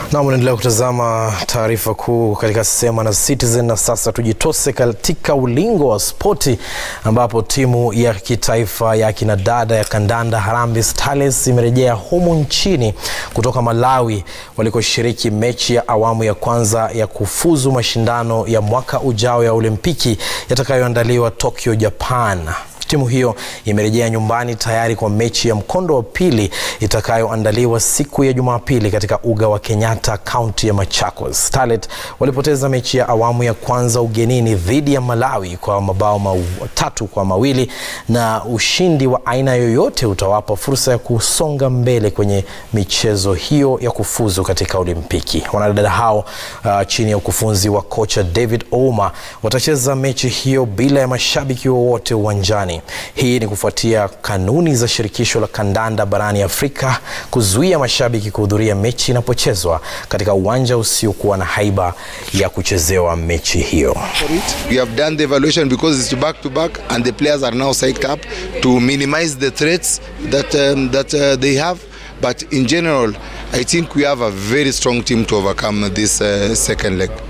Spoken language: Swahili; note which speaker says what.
Speaker 1: Na unaendelea kutazama taarifa kuu katika Sema na Citizen, na sasa tujitose katika ulingo wa spoti ambapo timu ya kitaifa ya kinadada ya kandanda Harambee Starlets imerejea humu nchini kutoka Malawi walikoshiriki mechi ya awamu ya kwanza ya kufuzu mashindano ya mwaka ujao ya Olimpiki yatakayoandaliwa Tokyo, Japan. Timu hiyo imerejea nyumbani tayari kwa mechi ya mkondo wa pili itakayoandaliwa siku ya Jumapili katika uga wa Kenyatta, kaunti ya Machakos. Starlet walipoteza mechi ya awamu ya kwanza ugenini dhidi ya Malawi kwa mabao matatu kwa mawili na ushindi wa aina yoyote utawapa fursa ya kusonga mbele kwenye michezo hiyo ya kufuzu katika Olimpiki. Wanadada hao uh, chini ya ukufunzi wa kocha David Ouma watacheza mechi hiyo bila ya mashabiki wowote uwanjani. Hii ni kufuatia kanuni za shirikisho la kandanda barani Afrika kuzuia mashabiki kuhudhuria mechi inapochezwa katika uwanja usiokuwa na haiba ya kuchezewa mechi hiyo.
Speaker 2: We have done the evaluation because it's back to back and the players are now psyched up to minimize the threats that, um, that uh, they have. But in general, I think we have a very strong team to overcome this uh, second leg.